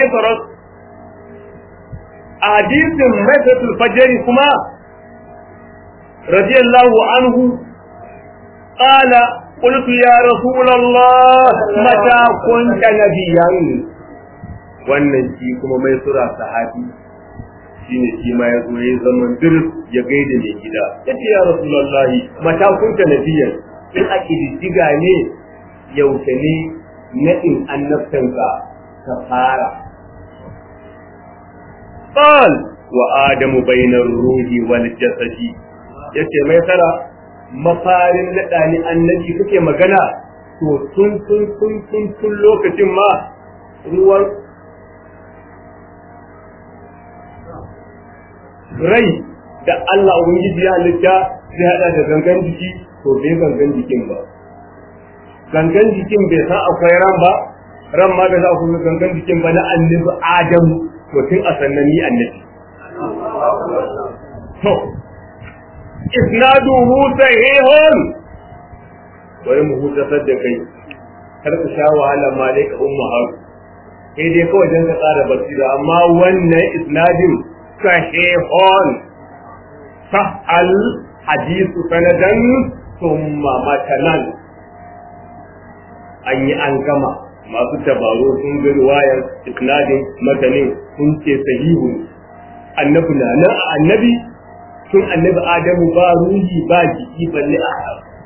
a hadisin maifatul fajri kuma radiyallahu anhu qala qultu ya rasulullah mata kunta nabiyyan wannan shi kuma mai sura sahabi shine shi ma ya zo ya zaman dirs ya gaida mai gida yace ya rasulullah mata kunta nabiyyan in a kididdiga ne yaushe ne naɗin annabtanka ka fara قال وآدم بين الروح والجسد yace mai tara mafarin naɗa ni annabi kake magana to tun tun tun tun tun lokacin ma ruwan rai da Allah ubangiji ya halitta zai hada da gangan jiki to bai gangan jikin ba gangan jikin bai san akwai ran ba ran ma bai san akwai gangan jikin ba na annabi Adamu to tun a sannan ni annabi to isnaduhu sahihun bari mu hutasar da kai kar ka sha wahala ma dai ka umma har sai dai kawai dan ka tsara basira amma wannan isnadin sahihun sahal hadithu sanadan thumma matanan an yi an gama masu tabaro sun ga riwayar isnadin matanin sun ce sahihu annabi na nan a annabi tun annabi adamu ba ruhi ba jiki balle a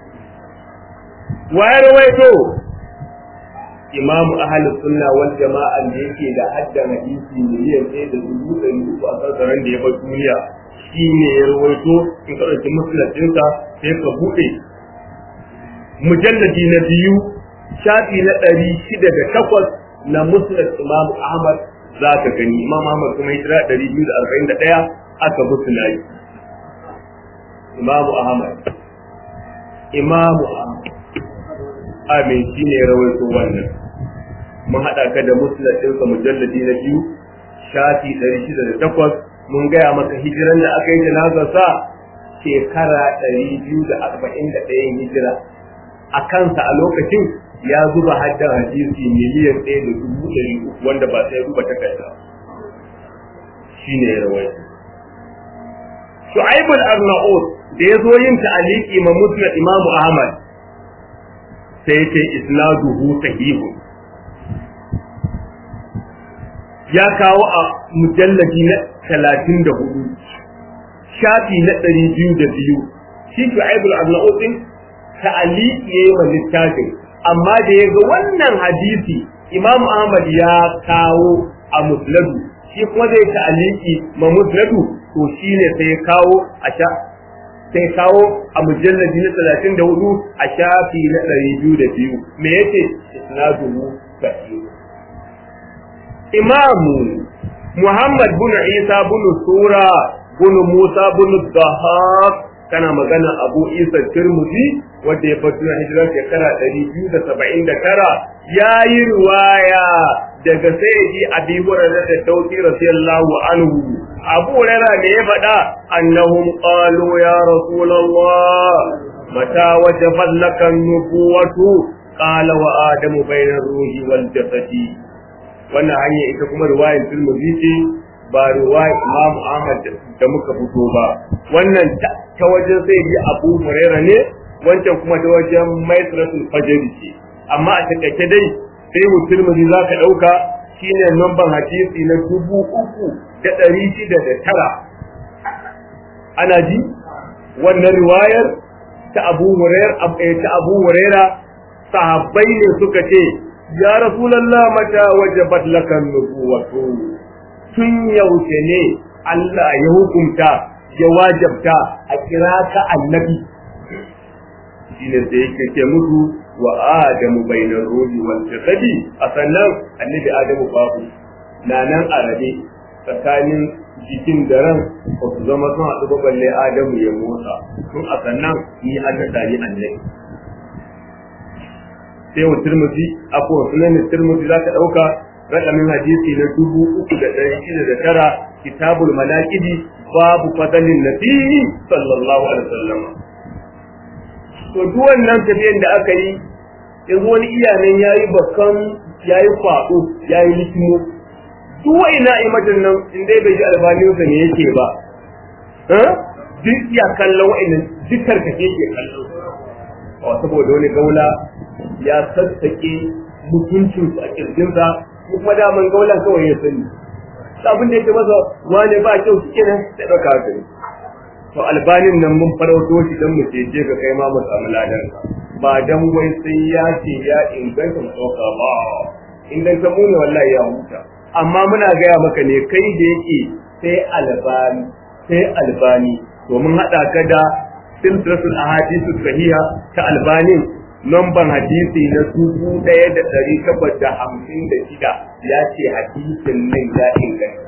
waye rawaito imamu ahalus sunna wal jama'a da yake da hadda hadisi miliyan ɗaya da dubu ɗari uku a sassaran da ya bar duniya shi ne ya rawaito in ka ɗauki musulatinsa sai ka buɗe mujalladi na biyu shafi na ɗari shida da takwas na musnad imam ahmad za ka gani imam ahmad kuma hijira ɗari biyu da arba'in da ɗaya aka musna yi imam ahmad imam ahmad amin shi ne rawaito wannan mun haɗa ka da musnad ɗinsa mujalladi na biyu shafi ɗari shida da takwas mun gaya maka hijiran da aka yi janazar sa shekara ɗari biyu da arba'in da ɗayan hijira a kansa a lokacin ya zuba haddan hadisi miliyan ɗaya da dubu ɗari uku wanda ba sai ruba takarda shi ne ya rawaita Shu'aibul Arnaud da ya zo yin ta'aliki ma Musnad Imam Ahmad sai ya ce isnaduhu sahihu ya kawo a mujalladi na talatin da hudu shafi na ɗari biyu da biyu shi Shu'aibul Arnaud din ta'aliki ya yi ma littafin amma da ya ga wannan hadisi Imam Ahmad ya kawo a Musnadu shi kuma zai ta'aliki ma Musnadu to shi ne sai kawo a sha sai kawo a mujallabi na talatin da hudu a shafi na ɗari biyu da biyu me yake isnaduhu sahih imamu muhammad bin isa bin sura bin musa bin dahab kana magana abu isa tirmidhi wanda ya fito na hijirar shekara ɗari biyu da saba'in da tara ya yi riwaya daga sayyidi abi hurairah da dauki radiyallahu anhu abu hurairah ne ya faɗa annahum qalu ya rasulullah mata wajabat laka nubuwatu qala wa adamu bayna ruhi wal jasadi wannan hanya ita kuma riwayar tirmidhi ce ba riwayar imam ahmad da muka fito ba wannan ta wajen sayyidi abu hurairah ne wancan kuma ta wajen maitratul fajr ce amma a takaice dai sai musulmi za ka ɗauka shine namban hadisi na dubu uku da ɗari shida da tara ana ji wannan riwayar ta abu huraira ta abu huraira sahabbai ne suka ce ya rasulullah mata wajabat lakan nubuwatu tun yaushe ne Allah ya hukunta ya wajabta a kira ka annabi shine sai yake ce musu wa adamu bainar ruhi wal jasadi a sannan annabi adamu babu na nan a rabe tsakanin jikin da ran ba su zama sun haɗu ba balle adamu ya motsa tun a sannan ni an naɗa ni annabi sai wa turmuzi abu wa sunan turmuzi za ka ɗauka raƙamin hadisi na dubu uku da ɗari shida da tara kitabul malaƙidi babu fadalin nabi sallallahu alaihi wasallam to duk wannan tafiyan da aka yi yanzu wani iyanan ya yi bakan ya yi kwaɗo ya yi likimo duk wa'ina imatan nan in dai bai ji albaninsa ne yake ba duk ya kallon wa'innan duk karkace ke kallo a saboda wani gaula ya sassaƙe mutuncinsu a ƙirjinsa ko kuma daman gaulan kawai ya sani abin da yake masa wane ba kyau su kenan da ɗauka haka ne to albanin nan mun farauto shi don mu ce ka kai ma mu samu ladan ba dan wai sai ya ce ya inganta mu ɗauka ba inganta mu ne wallahi ya huta amma muna gaya maka ne kai da yake sai albani sai albani to mun haɗa ka da silsilatul ahadithu sahiha ta albanin lamban hadisi na dubu ɗaya da ɗari takwas da hamsin da shida ya ce hadisin nan ya inganta.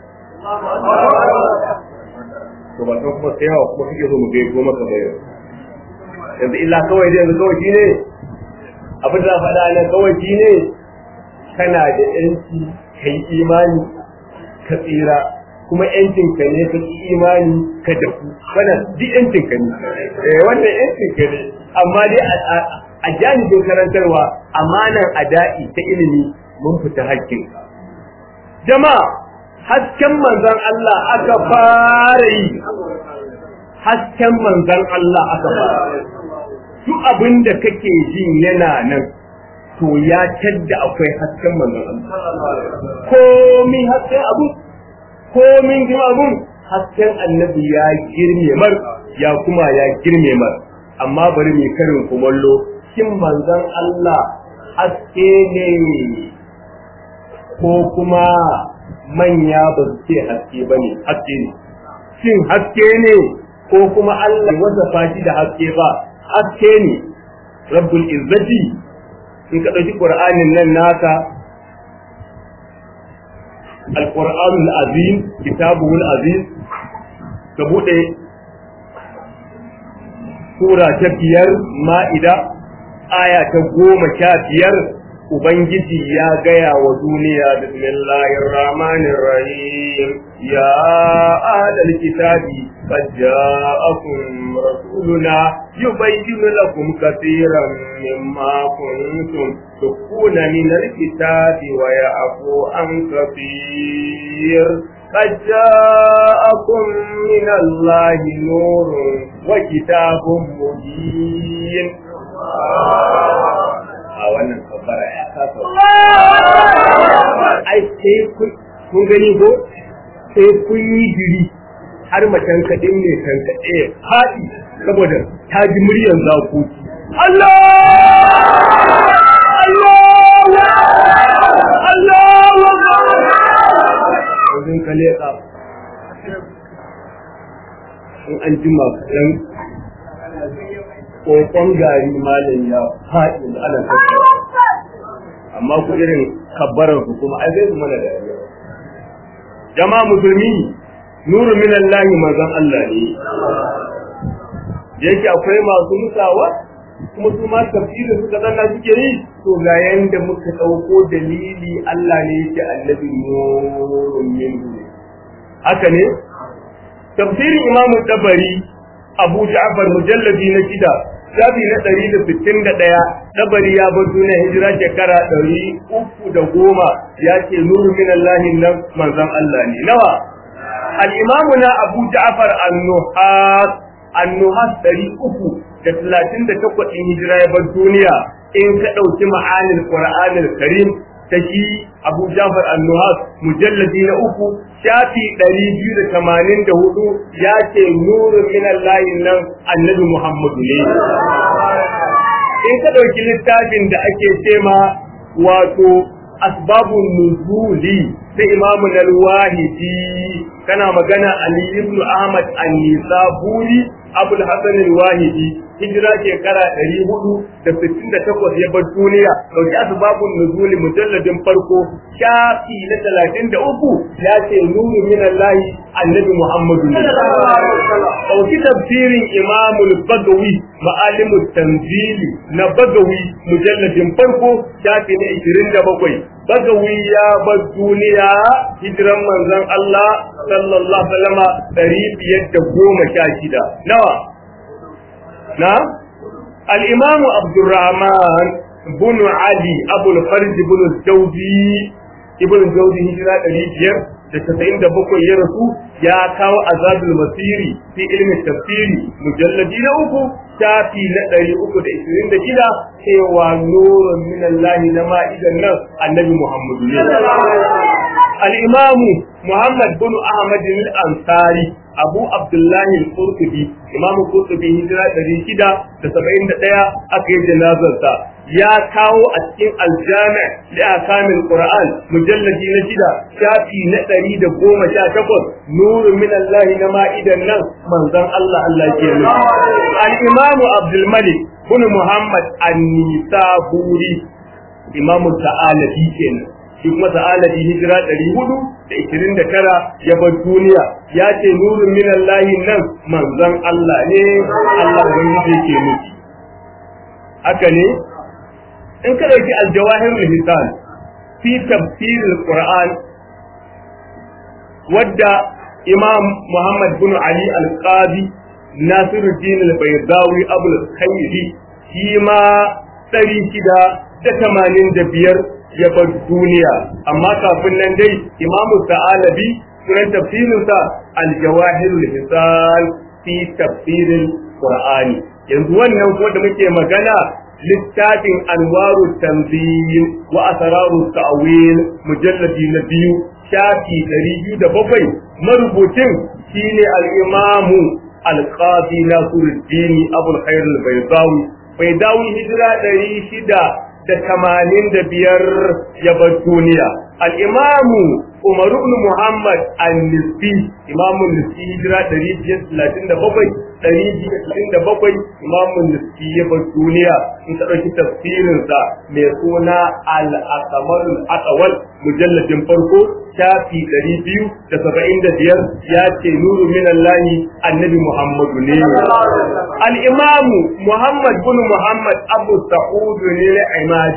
To ba san kuma sai yawa kuma kake so mu gaiko maka bayo. Yanzu illa kawai dai yanzu kawai shine abin da faɗa nan kawai shine kana da ƴanci kai imani ka tsira kuma ƴancin ka ne ka ki imani ka dafu wannan duk ƴancin ka ne eh wannan ƴancin ka ne amma dai a janibin karantarwa amanan ada'i ta ilimi mun fita hakkin jama'a hasken manzon Allah aka fara yi hasken manzon Allah aka fara duk abin da kake jin yana nan to ya tadda akwai hasken manzon Allah komi hasken abu komin jima abun hasken annabi ya girme mar ya kuma ya girme mar amma bari mai karin kumallo shin manzon Allah haske ne ko kuma manya ba su ce haske ba ne haske ne shin haske ne ko kuma Allah wasa fashi da haske ba haske ne rabbul izzati in ka ɗauki ƙur'anin nan naka القرآن العظيم كتابه العزيز كبوɗe sura ta biyar ma'ida aya ta goma sha biyar ubangiji ya gaya wa duniya bismillahir rahmanir rahim ya ahlal kitabi qad ja'akum rasuluna yubayyinu lakum katiran mimma kuntum tukuna min alkitabi wa ya'fu an katir قد جاءكم من الله نور وكتاب مبين a wannan kabbara ya kasa ai sai kun gani ko sai kun yi jiri har macen kaɗin ne kan kaɗe haɗi saboda ta ji muryar zakoki Allah Allah Allah wajen ka leƙa in an jima kaɗan kokon gari malam ya faɗi da ana tattara amma ku irin kabbarar ku kuma ai zai mana da jama'a musulmi nuru min Allah manzon Allah ne yake akwai masu musawa kuma su ma tafsirin suka zanna suke yi to ga yanda muka dauko dalili Allah ne yake annabi nurun min haka ne tafsirin imamu tabari abu ja'far mujalladi na shida shafi na ɗari da sittin da ɗaya dabari ya bar duniya hijira shekara ɗari uku da goma ya ce nuru min Allah nan manzon Allah ne nawa al-imamu na abu ja'far an-nuhas an-nuhas ɗari uku da talatin da takwas ɗin hijira ya bar duniya in ka ɗauki ma'anin qur'anil karim ta shi abu ja'far an-nuhas mujalladi na uku shafi ɗari biyu da tamanin da hudu ya ce nurin minan layin nan annabi Muhammadu ne. In ka ɗauki littafin da ake cema wato asbabun nuzuli sai imamu wahidi kana magana Ali ibn Ahmad an-Nisaburi Abul Hasan al-Wahidi hijira shekara ɗari hudu da sittin da takwas ya bar duniya ɗauki asbabun nuzuli mujalladin farko shafi na talatin da uku ya ce nuru min Allah annabi Muhammadu ne. Ɗauki tafsirin imamul bagawi ma'alimu tanzili na bagawi mujalladin farko shafi na ishirin da bakwai. Bagawi ya bar duniya hijiran manzon Allah sallallahu alaihi wasallama ɗari biyar da goma sha shida. Nawa? Na? Al-Imamu Abdurrahman bin Ali Abul Farj bin Jawzi Ibn Jawzi hijira ɗari biyar da casa'in da bakwai ya rasu ya kawo azabul masiri fi ilmin tafsiri mujalladi na uku shafi na ɗari uku da ishirin da shida cewa nurun min Allah na ma'idan nan annabi Muhammadu ne. Al-Imamu Muhammad bin Ahmad al-Ansari Abu Abdullahi al-Qurtubi Imam Qurtubi hijira ɗari shida da saba'in da ɗaya aka yi janazarsa ya kawo a cikin aljami da akamin Qur'an mujalladi na shida shafi na ɗari da goma sha takwas nuru min Allah na ma'idan nan manzon Allah Allah ke nufi. Al-Imam Abdul Malik bin Muhammad An-Nisaburi Imam Ta'alabi kenan shi kuma Ta'alabi hijira ɗari hudu da ishirin da tara ya bar duniya ya ce nurun min Allah nan manzon Allah ne Allah ubangiji ke nufi. Haka ne in ka ɗauki aljawahir lisan fi tafsir qur'an wadda imam muhammad bin ali al-qadi nasiruddin al-baydawi abul khayri shi ma ɗari shida da tamanin da biyar ya bar duniya amma kafin nan dai imamu sa'alabi sunan tafsirinsa aljawahir lisan fi tafsirin qur'ani yanzu wannan ko da muke magana littafin anwaru tanzil wa asraru ta'wil mujalladi na biyu shafi ɗari biyu da bakwai marubucin shine al-imamu al-qadi nasiruddin abul khair al-baydawi baydawi hijira ɗari shida da tamanin da biyar ya bar duniya al-imamu Umar ibn Muhammad al-Nisbi imamun Nisbi hijira ɗari biyar talatin da bakwai ɗari biyu talatin da bakwai imamun Nisbi ya bar duniya in ka ɗauki tafsirinsa mai suna al-akamalul akawal mujalladin farko shafi ɗari biyu da saba'in da biyar ya ce nuru min Allahi annabi Muhammadu ne. Al-imamu Muhammad bin Muhammad Abu Sa'udu ne na Imadi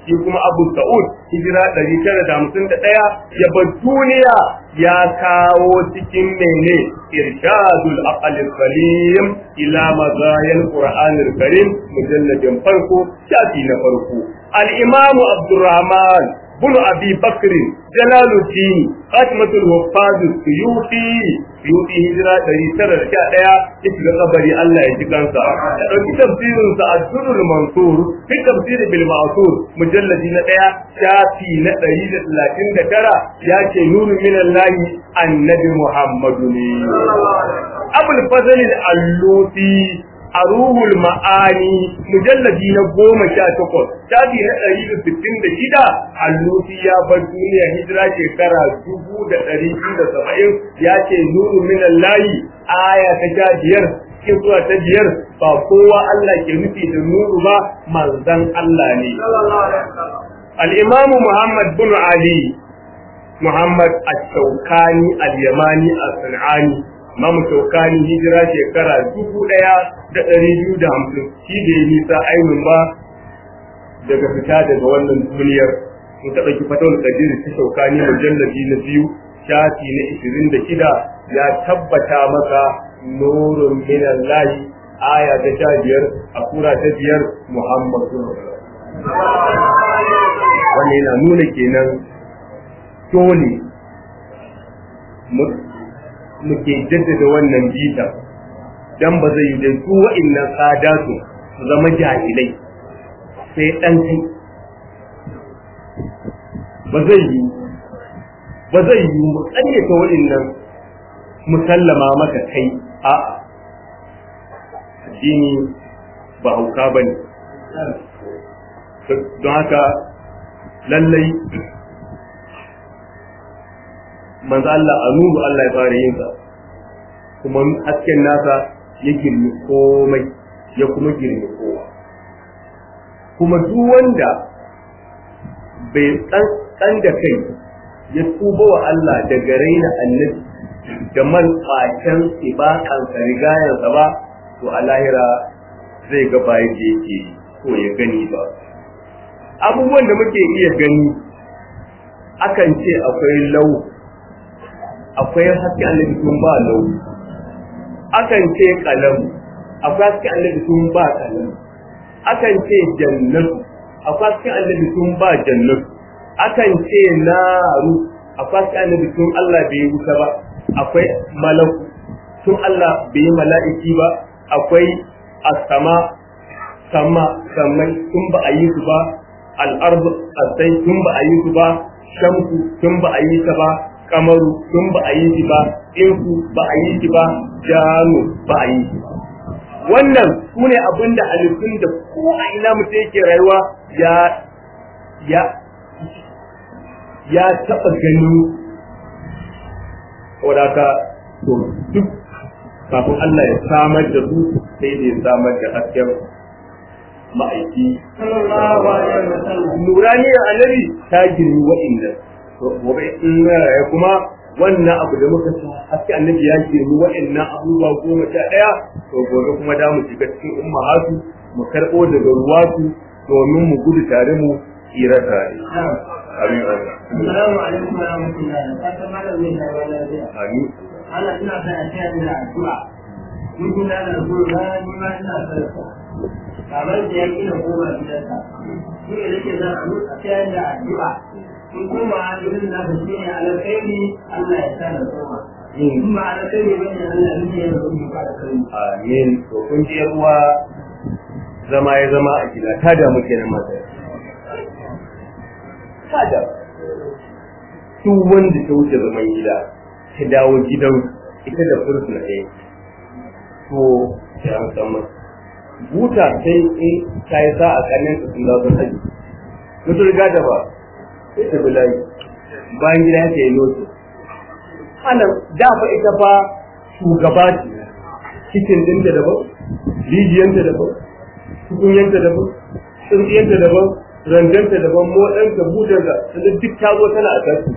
shi kuma Abu Sa'ud hijira 951 ya bar duniya ya kawo cikin mene irshadul aqal salim ila mazayil qur'anil karim mujalladin farko shafi na farko al-imam Abdurrahman بن أبي بكر جلال الدين خاتمة الوفاز السيوطي سيوطي هجرة دري سنة شاء ديا اسم قبري الله يجيكان سا في تفسير سا الدر المنصور في تفسير بالمعصور مجلد ديا شافي ندري لكن ترى يا نور من الله النبي محمد أبو الفضل الألوسي a ruhul ma'ani mujalladi na goma sha takwas shafi na ɗari da sittin da shida allusi ya bar duniya hijira shekara dubu da ɗari biyu da saba'in ya ce nuru minan layi aya ta sha biyar cikin zuwa ta biyar ba kowa Allah ke nufi da nuru ba manzan Allah ne. Al'imamu Muhammad bin Ali Muhammad Al-Shaukani Al-Yamani Al-San'ani Imam Shaukani hijira shekara dubu ɗaya da ɗari biyu da hamsin shi da ya nisa ainihin ba daga fita daga wannan duniyar mun taɓa ki fatawar kadiri ta Shaukani mujallabi na biyu shafi na ishirin da shida ya tabbata maka nurun minan lahi aya ta sha biyar a sura ta biyar Muhammadu wannan yana nuna kenan dole muke jaddada wannan bita dan ba zai yi da su wa'annan sadatu su zama jahilai sai dan kai ba zai yi ba zai yi mu ƙaryata wa'annan musallama maka kai a'a addini ba hauka ba ne don haka lallai manzo Allah a nuru Allah ya fara yin sa kuma hasken nasa ya girmi komai ya kuma girmi kowa kuma duk wanda bai tsan da kai ya tuba wa Allah daga raina annabi da man ƙwacen ibakansa rigayensa ba to a lahira zai ga bayan da yake so ya gani ba abubuwan da muke iya gani akan ce akwai lau akwai haske annabi sun ba lau akan ce kalam akwai haske annabi sun ba kalam akan ce jannatu akwai haske annabi sun ba jannatu akan ce naru akwai haske annabi sun Allah bai wuta ba akwai malaku sun Allah bai mala'iki ba akwai asama sama samai sun ba a yi su ba al'arzu asai sun ba a yi su ba shamsu sun ba a yi ta ba kamaru sun ba a yi shi ba inku ba a yi shi ba jano ba a yi shi wannan su ne abin da halittun da ko a ina mutum yake rayuwa ya ya ya taɓa gani wadaka to duk kafin Allah ya samar da su sai da ya samar da hasken ma'aiki nuraniyar annabi ta girmi wa'inda gobe in ya kuma wannan abu da muka sa haske annabi ya ce mu wa'annan abubuwa goma sha ɗaya to gobe kuma da mu shiga cikin ummahatu mu karɓo daga ruwatu domin mu gudu tare mu tsira tare. Amin. Assalamu alaikum wa rahmatullahi. Fatan malam zai shawo lafiya. Amin. Allah ina son a taya da addu'a. Mun kula da addu'a ni ma ina son sa. Kamar da ya kina koma gidansa. Shi ne nake zan a taya da addu'a. in kuma irin na da shi ne alkhairi Allah ya sa da koma in ba alkhairi bane Allah ne ya rubuta ba da kai Amin. To kun ji ruwa zama ya zama a gida ta damu kenan mata. Ta da. Duk wanda ta wuce zaman gida ta dawo gidan ita da fursuna ɗaya. To ya an san masa. Buta sai in ta yi sa a kanin su sun zazo haji. Mutu riga da ba sai ta bulayi bayan gida ta yi lotu. Ana dafa ita fa shugaba ce cikin ɗinta daban, rijiyanta daban, tukunyanta daban, tsintsiyanta daban, randanta daban, moɗanta, budanta, da duk ta zo tana a tasu.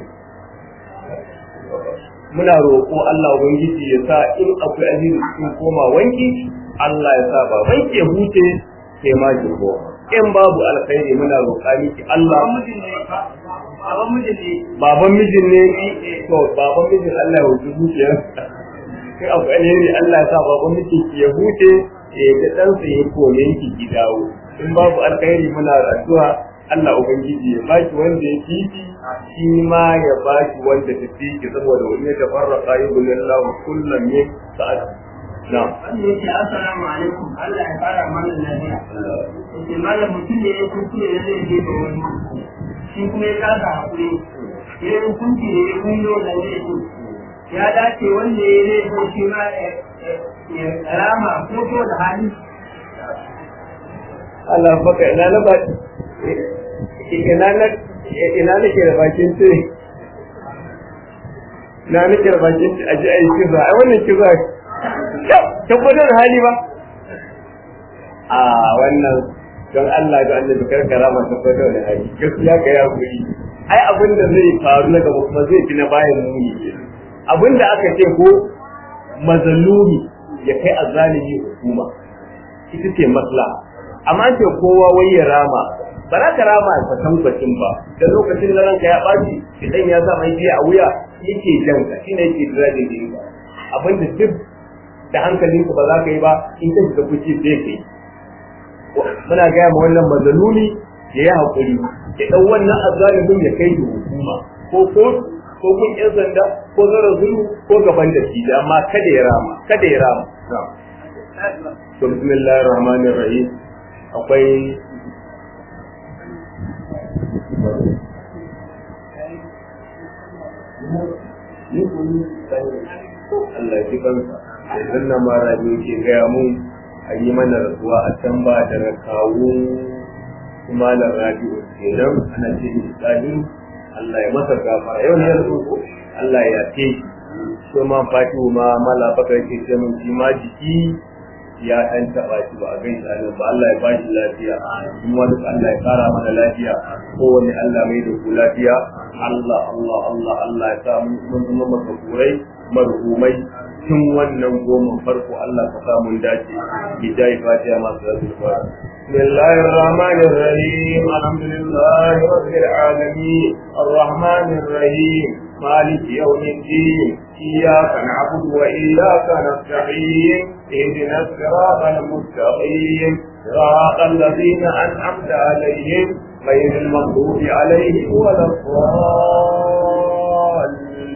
Muna roƙo Allah Ubangiji ya sa in akwai alheri cikin koma wanki, Allah ya sa ba wanki ya huce sai ma jirgo. in babu alkhairi muna roƙa miki Allah mijin ne baban mijin ne baban mijin ne to baban mijin Allah ya wuce zuciyar kai abu alheri Allah ya sa baban mijin ki ya huce ya ga dan sa ya kome ki ki dawo in babu alkhairi muna addu'a Allah ubangiji ya baki wanda ya kifi shi ma ya baki wanda ta fiki saboda wani ya tafarraqa yubulillahu kullum min sa'at na'am wanda yake assalamu alaikum Allah ya fara mana lafiya yake malam mutum ne ya kuskure da zai je da wani shi kuma ya kasa hakuri ya yi hukunci da ya kuyo da zai ce ya dace wanda ya zai so shi ma ya rama ko ko da hali Allah baka ina na ba ina na ina nake da bakin ce na nake da bakin ce aji ai kiza ai wannan kiza tabbatar hali ba a wannan don Allah ga annabi karkara ma tabbatar da hali gaskiya ka ya guri ai abin da zai faru na gaba kuma zai fi na bayan muni abin da aka ce ko mazalumi ya kai azalimi hukuma ita ce maslaha amma ce kowa wai ya rama ba za ka rama a kwatankwacin ba da lokacin da ranka ya ɓaci idan ya sa mai biya a wuya yake jan ka shine yake jira da yi ba abinda duk da hankalinka ba za ka yi ba in ka shiga kuci sai ka yi muna gaya ma wannan mazalumi ya yi haƙuri ya ɗau wannan azalimin ya kai da hukuma ko kotu ko kun ƴan sanda ko zara zulu ko gaban da shi amma kada ya rama kada ya rama to bismillahir rahmanir rahim akwai Allah ji kansa yanzu nan ma rabi ke gaya mun a yi mana rasuwa a can ba daga kawo kuma da rabi kenan ana ce ni tsani Allah ya masa gafara yau ne ya rasu ko Allah ya ce shi ma fatihu ma mala baka yake ce mun shi ma jiki ya ɗan taɓa shi ba a gan shi anan ba Allah ya ba shi lafiya kuma duk Allah ya kara mana lafiya kowane Allah mai da ku lafiya Allah Allah Allah Allah ya sa mun zama maka kurai marhumai tun wannan goma farko Allah ka sa mun dace bidai fatiha masu rasul fatiha بسم الله الرحمن الرحيم الحمد لله رب العالمين الرحمن الرحيم مالك يوم الدين إياك نعبد وإياك نستعين اهدنا الصراط المستقيم صراط الذين أنعمت عليهم غير المغضوب عليهم ولا الضالين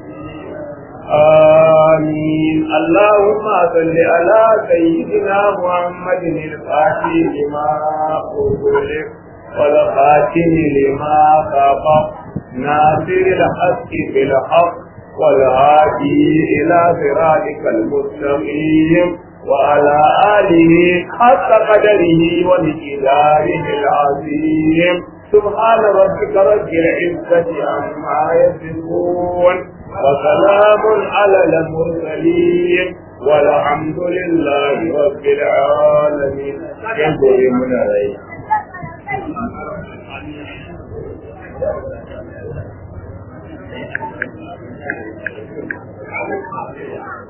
آمين اللهم صل على سيدنا محمد الفاتح لما أغلق والخاتم لما سبق ناصر الحق بالحق والهادي إلى صراطك المستقيم وعلى آله حق قدره ومقداره العظيم سبحان ربك رب العزة عما يصفون وسلام على المرسلين والحمد لله رب العالمين ينظر من عليه Thank you.